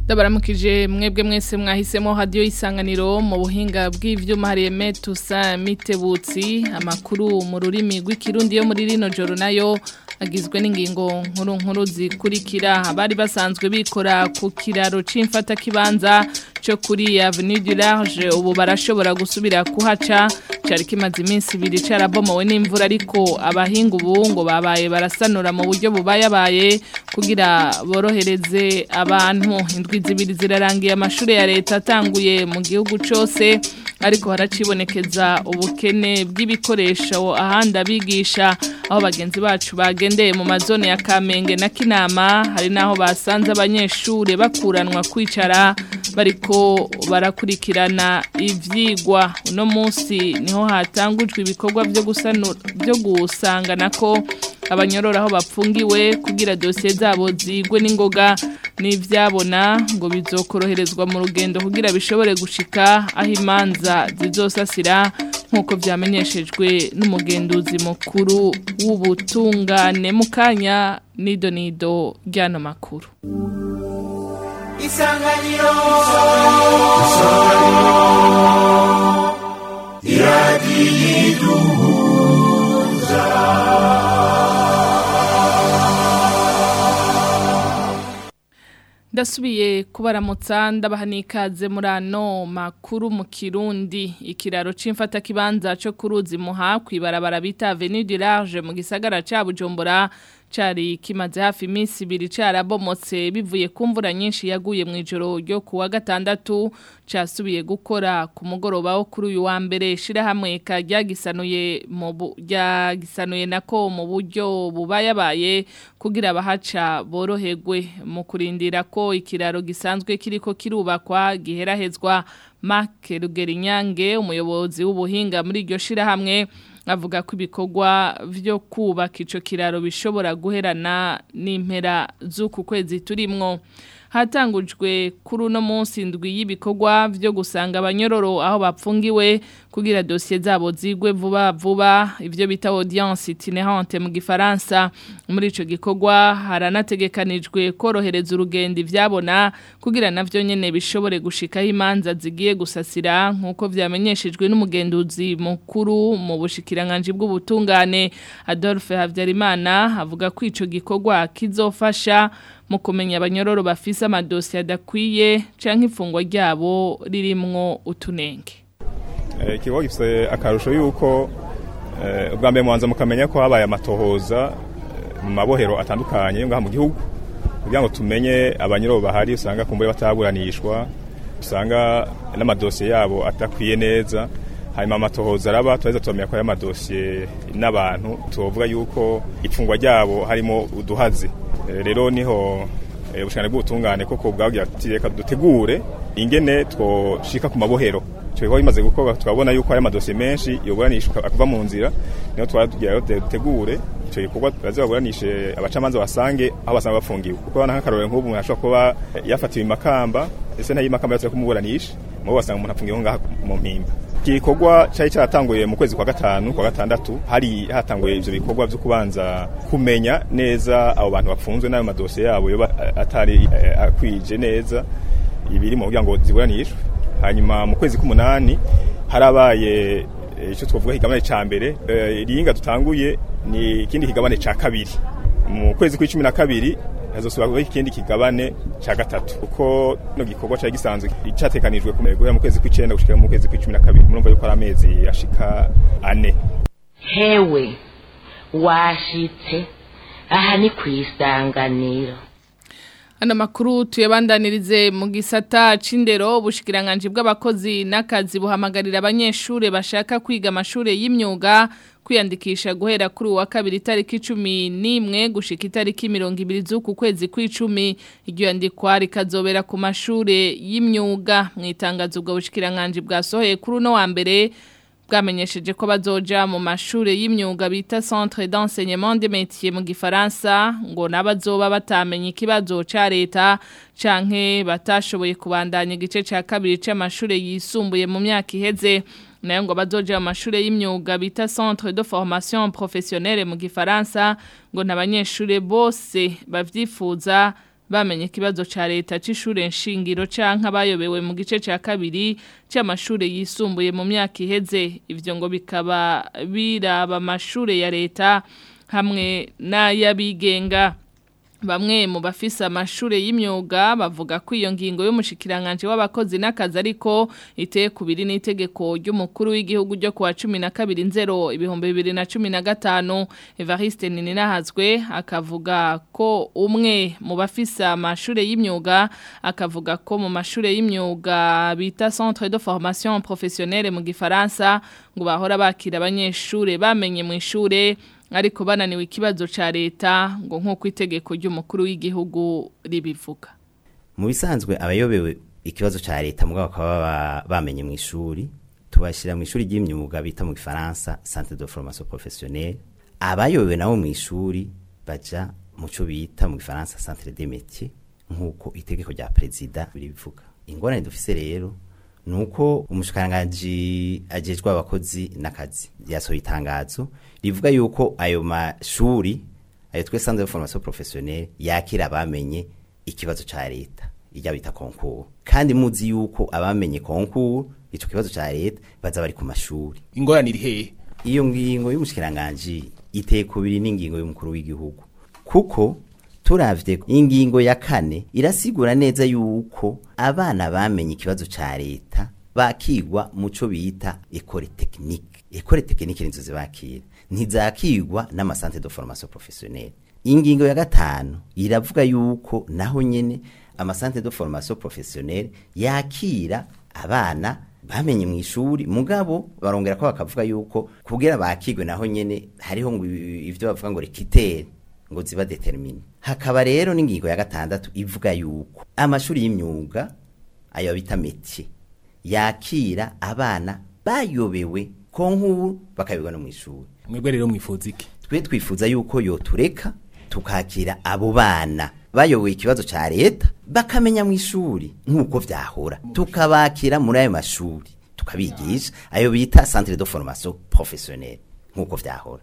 ndabaramukije mwebwe mwese mwahisemo hadiyo isanganiro mu buhinga bw'ivyuma hariyeme tusa mitebutsi amakuru mu rurimi rw'ikirundi yo muri rino joro nayo agizwe n'ingingo nkuru nkuru zikurikira abari basanzwe bikora ku kiraro c'imfata kibanza cyo kuri Avenue du Large ubu barashobora gusubira kuhaca cari kimaze iminsi ibiri carabomowe n'imvura ariko abahinga ubu ngo babaye barasanura mu buryo bubayabaye kugira borohereze abantu indwi zibiri zirarangiye amashuri ya leta atanguye mu gihugu cose ariko haracibonekeza ubukene bw'ibikoresho ahandi abigisha aho bagenzi bacu bagendeye mu mazone ya Kamenge na Kinama hari naho basanze abanyeshure bakuranwa kwicara bariko barakurikirana ivyigwa uno munsi niho hatangujwe ibikorwa byo gusanura byo gusangana ko abanyorora aho bapfungiwe kugira dosiye zabo zigwe n'ingoga n'ivyabona ngo bizokoroherezwa mu rugendo kugira bishobore gushika aho imanza zizosasira nk'uko vyamenyeshejwe n'umugenduzi mukuru w'ubutungane mu kanya nido nido ry'ano makuru isanganiro iradiyiduhuza ndasubiye kubaramutsa ndabaha n'ikaze muri ano makuru mu kirundi ikiraro c'imfata kibanza cyo kuruzi muha kwibarabara bita Avenue du Large mu gisagara ca Bujumbura cari kimaze hafi iminsi ibiri carabomotse bivuye ku mvura nyinshi yaguye mu ijoro ryo kuwa gatandatu casubiye gukora ku mugoroba wo kuri uyu wa mbere shirahamwe ka ryagisanuye mu ryagisanuye nako mu buryo bubayabaye kugira abahaca boroherwe mu kurindira ko ikiraro gisanzwe kiriko kirubakwa giherahezwa Mark Rugerinyange umuyobozi w'ubuhinga muri iryo shirahamwe avuga ko ibikorwa byo kubaka ico kiraro bishobora guherana n'impera z'uku kwezi turimwo hatangujwe kuri uno munsi ndwi y'ibikorwa byo gusanga abanyororo aho bapfungiwe kugira dosiye zabo zigwe vuba vuba ivyo bita audience itinérante mu gifaransa muri ico gikorwa haranategekanijwe korohereza urugendo ivyabona kugira navyo nyene bishobore gushikaho imanza zigiye gusasira nk'uko vyamenyeshejwe n'umugenduzi mukuru mu bushikiranganje bw'ubutungane Adolphe Havyarimana avuga ko ico gikorwa kizofasha mu kumenya abanyororo bafise amadosiye adakwiye canke ifungwa ryabo ririmwo utunenge ikigo gifite akarusho yuko ubwa mbere mubanza mukamenya ko habaye amatohoza mu mabohero atandukanye ngaha mu gihugu kugira ngo tumenye abanyororo bahari usanga kumbure bataburanishwa usanga n'amadosiye yabo atakwiye neza hanyuma amatohoza araba turaheza turamenya ko ari amadosiye n'abantu tuvuga yuko ifungwa ryabo harimo uduhazi rero niho ubushakane bw'ubutungane koko bwabwira ati reka dutegure ingene twoshika ku mabohero icyo bikorwa bimaze gukorwa tukabona yuko hari amadosiye menshi yoburanishwa akuva mu nzira niho twatugira rero dutegure icyo gikorwa baze baburanishe abacamanza basange aho basanga bafungiwe kuko nk'akarorero nk'ubu umuntu ashobora kuba yafatiwe imakamba ese ntayo imakamba yose kumuburanisha mubo basanga umuntu afungiweho ngaha mu mpimba iki gikorwa cyari cyaratanguye mu kwezi kwa gatanu kwa gatandatu hari hatanguye ivyo bikorwa byo kubanza kumenya neza abo bantu bafunzwe n'ayo madosiye yabo yoba atari akwije neza ibiri mu kugira ngo ziburanishwe hanyuma mu kwezi k'umunani harabaye icyo twavuga higabane ca mbere iringa dutanguye ni ikindi kigabane ca kabiri mu kwezi kw'icumi na kabiri hazosubira kuba ikindi kigabane ca gatatu kuko no gikorwa cari gisanzwe catekanijwe guhera mu kwezi kw'icenda gushika mu kwezi kw'icumi na kabiri murumva yuko ari amezi ashika ane hewe washitse aha ni kw'isanganiro Ano makuru tuyabandanirize mu gisata c'indero ubushikiranganje bw'abakozi n'akazi buhamagarira abanyeshure bashaka kwiga amashure y'imyuga kwiyandikisha guhera kuri uwa kabiri itariki icumi n'imwe gushika itariki mirongo ibiri z'uku kwezi kw'icumi iryo yandikwa rikazobera ku mashure y'imyuga mu itangazo ubwo bushikiranganje bwasohoye kuri uno wa mbere bwamenyesheje ko bazoja mu mashure y'imyuga bita Centre d'enseignement des métiers mu gifaransa ngo nabazoba batamenye ikibazo ca leta canke batashoboye kubandanya igice ca kabiri c'amashure yisumbuye mu myaka iheze nayo ngo bazoja mu mashure y'imyuga bita Centre de formation professionnelle mu gifaransa ngo n'abanyeshure bose bavyifuza bamenye ikibazo ca leta c'ishure nshingiro canke abayobewe mu gice ca kabiri c'amashure yisumbuye mu myaka iheze ivyo ngo bikaba biraba amashure ya leta hamwe n'ay'abigenga Bamwe mu bafise amashure y'imyuga bavuga ko iyo ngingo y'umushikiranganje w'abakozi n'akazi ariko iteye kubiri n'itegeko ry'umukuru w'igihugu ryo kuwa 12 nzero ibihumbi 2015 Evariste Nininahazwe akavuga ko umwe mu bafise amashure y'imyuga akavuga ko mu mashure y'imyuga bita Centre de formation professionnelle mu gifaransa ngo bahora bakira abanyeshure bamenye mu ishure ariko bananiwe ikibazo ca leta ngo nk'uko itegeko ry'umukuru w'igihugu ribivuga mu bisanzwe abayobewe ikibazo ca leta mugabo bakaba bamenye mu ishuri tubashyira mu ishuri ry'imyuga bita mu gifaransa centre de formation professionnelle abayobewe nabo mu ishuri baja mu cyo bita mu gifaransa centre de métier nk'uko itegeko rya perezida ribivuga ingorane dufise rero nuko umushikiranganji ajejwe abakozi n'akazi yasohoye itangazo rivuga yuko ayo mashuri ayo twe centre de formation professionnelle yakira abamenye ikibazo ca leta ijya bita concours kandi muzi yuko abamenye concours ico kibazo ca leta baza bari ku mashuri ingorane iri hehe iyo ngingo y'umushikiranganji iteye kubiri n'ingingo y'umukuru w'igihugu kuko turavye ingingo ya kane irasigura neza yuko abana bamenye ikibazo ca leta bakigwa muco bita école technique école technique nizo zibakira ntizakigwa n'amasantre de formation professionnelle ingingo ya gatanu iravuga yuko naho nyene amasantre de formation professionnelle yakira abana bamenye mu ishuri mugabo barongera ko bakavuga yuko kugira bakigwe naho nyene hariho ngo ivyo bavuga ngo rekitere ngo ziba determine hakaba rero n'ingingo ya gatandatu ivuga yuko amashuri y'imyuga ayo bita métier yakira abana bayobewe ko nk'ubu bakayoberwa no mu ishuri mwebwe rero mwifuza iki twe twifuza yuko yotureka tukakira abo bana bayoboye ikibazo ca leta bakamenya mu ishuri nk'uko vyahora tukabakira muri ayo mashuri tukabigisha ayo bita centre de formation professionnelle nk'uko vyahora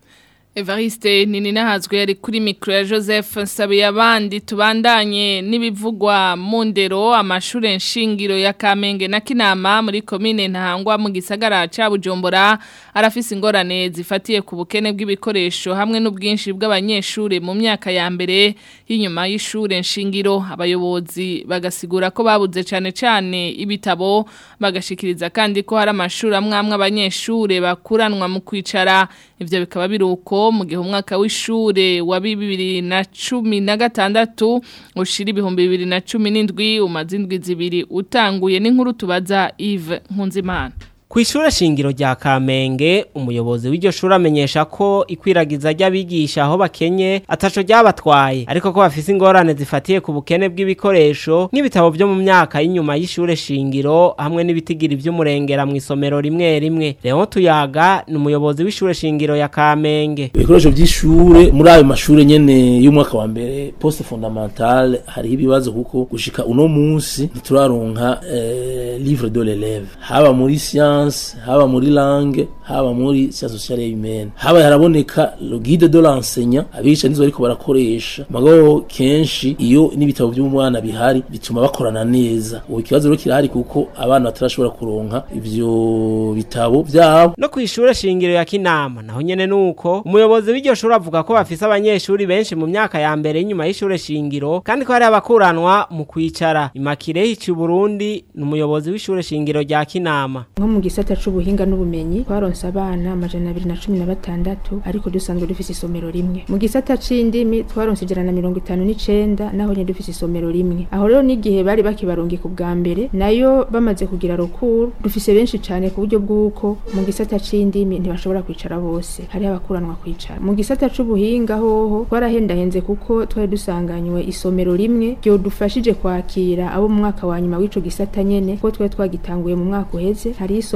Evariste Nininahazwe yari kuri mikro ya Joseph Nsabiye abandi tubandanye n'ibivugwa mu ndero amashure nshingiro ya Kamenge na Kinama muri commune Ntahangwa mu gisagara ca Bujumbura arafise ingorane zifatiye ku bukene bw'ibikoresho hamwe n'ubwinshi bw'abanyeshure mu myaka ya mbere y'inyuma y'ishure nshingiro abayobozi bagasigura ko babuze cane cane ibitabo bagashikiriza kandi ko hari amashuri amwe amwe abanyeshure bakuranwa mu kwicara ivyo bikaba biruko mu gihe umwaka w'ishure wa bibiri na cumi na gatandatu ushira ibihumbi bibiri na cumi n'indwi umaze indwi zibiri utanguye n'inkuru tubaza Yves Nkunzimana Kw'ishure shingiro rya Kamenge umuyobozi w'iryo shuri amenyesha ko ikwiragiza ry'abigisha aho bakenye ataco ryabatwaye ariko ko bafise ingorane zifatiye ku bukene bw'ibikoresho nk'ibitabo vyo mu myaka y'inyuma y'ishure shingiro hamwe n'ibitigiri vy'umurengera mu isomero rimwe rimwe Leon Tuyaga ni umuyobozi w'ishure shingiro ya Kamenge ibikoresho by'ishure muri ayo mashure nyene y'umwaka wa mbere poste fondamentale hariho ibibazo kuko gushika uno munsi ntituraronka eh, livre de l'élève haba muri science haba muri langue haba muri science sociale et humaine haba haraboneka le guide de l'enseignant abigisha nizo bariko barakoresha magabo kenshi iyo n'ibitabo by'umwana bihari bituma bakorana neza ubu ikibazo rero kirahari kuko abana batarashobora kuronka ivyo bitabo vyabo no kw'ishure shingiro ya Kinama naho nyene nuko umuyobozi w'iryo shuri avuga ko bafise abanyeshuri benshi mu myaka ya mbere y'inyuma y'ishure shingiro kandi ko hari abakuranwa mu kwicara Imakire hici Burundi ni umuyobozi w'ishure shingiro rya Kinama nko mu gisata c'ubuhinga n'ubumenyi twaronse abana amajana abiri na cumi na batandatu ariko dusanzwe dufise isomero rimwe mu gisata c'indimi twaronse ijana na mirongo itanu n'icenda naho nyene dufise isomero rimwe aho rero n'igihe bari bakibarungika ubwa mbere nayo bamaze kugira rukuru dufise benshi cane ku buryo bw'uko mu gisata c'indimi ntibashobora kwicara bose hariho abakuranwa kwicara mu gisata c'ubuhinga hoho twarahendahenze kuko twari dusanganywe isomero rimwe ryodufashije kwakira abo mu mwaka wa nyuma w'ico gisata nyene kuko twari twagitanguye mu mwaka uheze hari isomero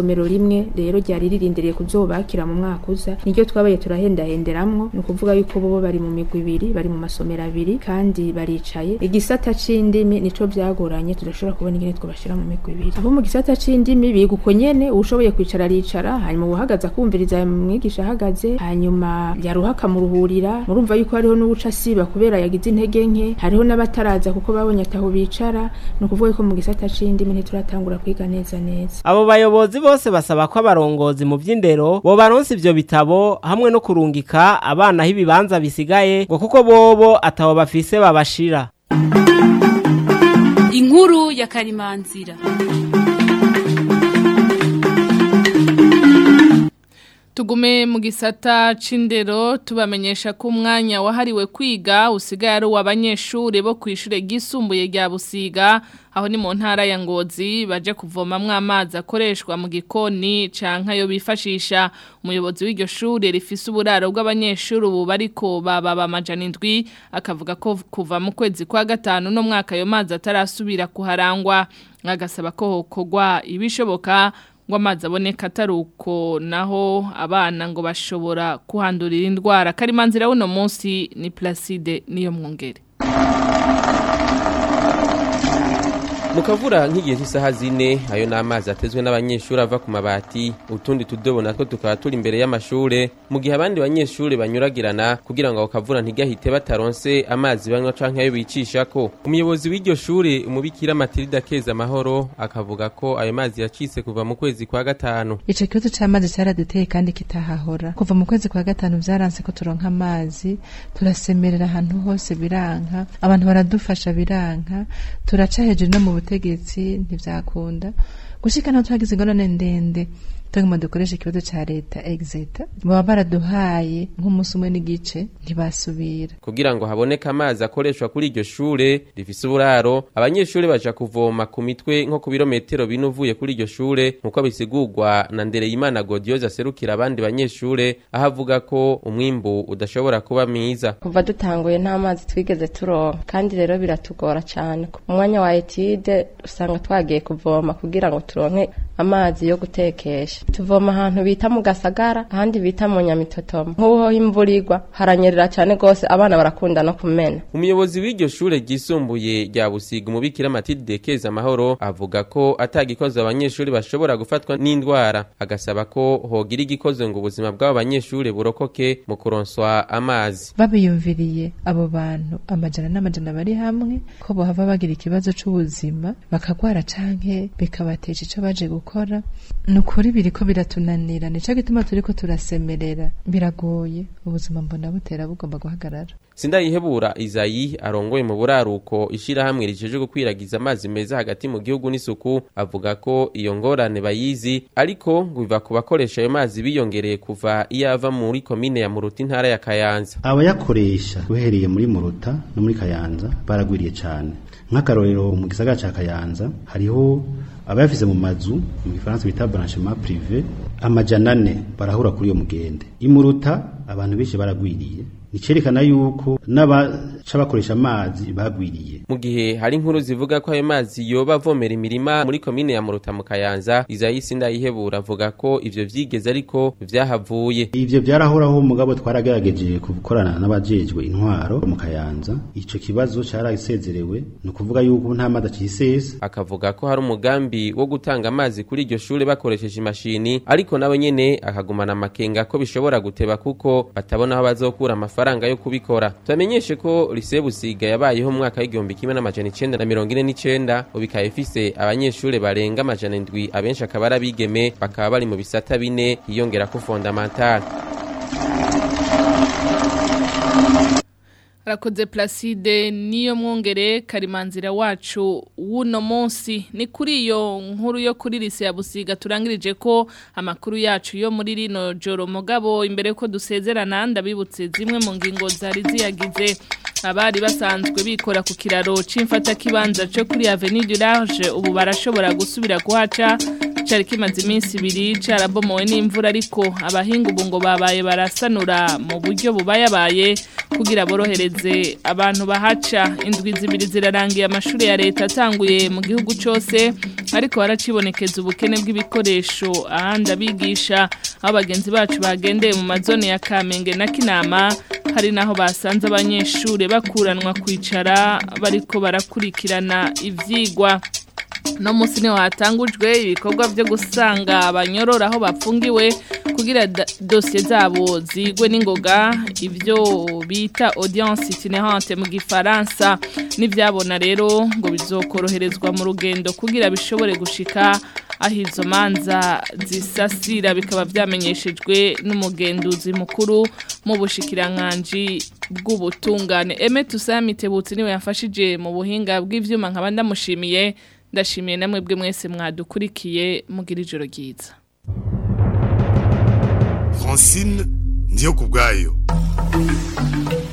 isomero rimwe rero ryari ririndiriye kuzobakira mu mwaka uza niryo twabaye turahendahenderamwo ni ukuvuga yuko bo bari mu migwi ibiri bari mu masomero abiri kandi baricaye igisata c'indimi nico vyagoranye tudashobora kubona ingene twobashira mu migwi ibiri abo mu gisata c'indimi biga uko nyene uwushoboye kwicara aricara hanyuma uwuhagaze akumviriza mwigisha ahagaze hanyuma yaruha akamuruhurira murumva yuko hariho n'uwuca asiba kubera yagize intege nke hariho n'abataraza kuko babonye ataho bicara ni ukuvuga yuko mu gisata c'indimi ntituratangura kwiga neza neza abo bayobozi bose basaba ko abarongozi mu vy'indero bo baronse ivyo bitabo hamwe no kurungika abana aho ibibanza bisigaye ngo kuko bobo atabo bafise babashira inkuru ya karimanzira Tugume mu gisata c'indero tubamenyesha ko umwanya wahariwe kwiga usigaye ari uw'abanyeshuri bo kw'ishure ryisumbuye rya Busiga aho ni mu ntara ya Ngozi baje kuvomamwo amazi akoreshwa mu gikoni canke ayo bifashisha umuyobozi w'iryo shure rifise uburaro bw'abanyeshuri ubu bariko baba amajana indwi akavuga ko kuva mu kwezi kwa gatanu no mwaka ayo mazi atarasubira kuharangwa agasaba ko hokorwa ibishoboka ngo amazi aboneka atari uko naho abana ngo bashobora kuhandurira indwara karimanzira w'uno munsi ni Placide niyo mwongere mu kavura nk'igihe cy'isaha zine ayo ni amazi atezwe n'abanyeshuri ava ku mabati utundi tudobo natwo tukaba turi imbere y'amashure mu gihe abandi banyeshuri banyuragirana kugira ngo ako kavura ntigahite bataronse amazi banywa canke ayo bicishako umuyobozi w'iryo shure umubikira matilda keza amahoro akavuga ko ayo mazi yacitse kuva mu kwezi kwa gatanu ico kibazo c'amazi caraduteye kandi kitahahora kuva mu kwezi kwa gatanu vyaranse ko turonka amazi turasemerera ahantu hose biranka abantu baradufasha biranka turaca hejuru no mu butegetsi ntivyakunda gushika naho twagize ingorane ndende tuguma dukoresha ikibazo ca leta exeta baba baraduhaye nk'umunsi umwe n'igice ntibasubira kugira ngo haboneke amazi akoreshwa kuri iryo shure rifise uburaro abanyeshuri baja kuvoma ku mitwe nko ku birometero bine uvuye kuri iryo shure nk'uko bisigurwa na Ndereyimana Godioze aserukira abandi banyeshure aho avuga ko umwimbu udashobora kuba mwiza kuva dutanguye nta mazi twigeze turonka kandi rero biratugora cyane mu mwanya wa etide usanga twagiye kuvoma kugira ngo turonke amazi yo gutekesha tuvoma ahantu bita mu gasagara ahandi bita mu nyamitotoma nk'uho imvura igwa haranyerera cyane rwose abana barakunda no kumena umuyobozi w'iryo shure ryisumbuye rya busiga umubikira matilde keza amahoro avuga ko atagikoze abanyeshuri bashobora gufatwa n'indwara agasaba ko hogira igikoze ngo ubuzima bw'abo banyeshuri burokoke mu kuronswa amazi babiyumviriye abo bantu amajana n'amajana bari hamwe ko bohava bagira ikibazo c'ubuzima bakagwara canke bikabatesha ico baje gukora ni ukuri biriko biratunanira nico gituma turiko turasemerera biragoye ubuzima mbona butera bugomba guhagarara Sindayihebura Izayi arongoye mu buraruko ishirahamwe rijeje gukwiragiza amazi meza hagati mu gihugu n'isuku avuga ko iyo ngorane bayizi ariko ngo biva ku bakoresha ayo mazi biyongereye kuva iyava muri komine ya Muruta intara ya Kayanza abayakoresha uhereye muri Muruta no muri Kayanza baragwiriye cyane nk'akarorero mu gisagara ca Kayanza hariho abayafise mu mazu mu gifaransa bita branchement privé amajana ane barahura kuri iyo mugende imuruta abantu benshi baragwiriye nicerekana yuko n'abaca bakoresha amazi bagwiriye mu gihe hari inkuru zivuga ko ayo mazi yoba avomera imirima muri komine ya Muruta mu Kayanza Izayisi ndayihebura avuga ko ivyo vyigeze ariko vyahavuye ivyo byarahoraho mugabo twaragerageje gukorana n'abajejwe intwaro mu Kayanza ico kibazo carasezerewe ni ukuvuga yuko nta mazi acisesa akavuga ko hari umugambi wo gutanga amazi kuri iryo shure bakoresheje imashini ariko nawe nyene akagumana amakenga ko bishobora guteba kuko batabona aho bazokura amafaranga yo kubikora tubamenyeshe ko lise busiga yabayeho mu mwaka w'igihumbi kimwe n'amajana icenda na mirongo ine n'icenda ubu ikaba ifise abanyeshure barenga amajana indwi abenshi akaba ari abigeme bakaba bari mu bisata bine hiyongera ko fondamentale Rakoze Placide niyo mwongere karimanzira wacu wuno munsi ni kuri iyo nkuru yo kuri lise ya Busiga turangirije ko amakuru yacu yo muri rino joro mugabo imbere ko dusezerana ndabibutse zimwe mu ngingo zari ziyagize abari basanzwe bikora ku kiraro c'imfata kibanza cyo kuri Avenue du Large ubu barashobora gusubira kuhaca cari kimaze iminsi ibiri carabomowe n'imvura ariko abahinga ubu ngo babaye barasanura mu buryo bubayabaye kugira borohereze abantu bahaca indwi zibiri zirarangiye amashuri ya leta atanguye mu gihugu cyose ariko haracibonekeza ubukene bw'ibikoresho ahandi abigisha aho bagenzi bacu bagendeye mu mazone ya Kamenge na Kinama hari naho basanze abanyeshure bakuranwa kwicara bariko barakurikirana ivyigwa no musi niho hatangujwe ibikorwa byo gusanga abanyorora aho bapfungiwe kugira dosiye zabo zigwe n'ingoga ibyo bita audience itinerante mu gifaransa n'ibyabona rero ngo bizokoroherezwa mu rugendo kugira bishobore gushika aho izo manza zisasira bikaba byamenyeshejwe n'umugenduzi mukuru mu bushikiranganji bw'ubutungane eme tusamitebutse niwe yafashije mu buhinga bw'ivyuma nkaba ndamushimiye ndashimiye namwe bwe mwese mwadukurikiye mugira ijoro ryiza Francine ndiyo kubwayo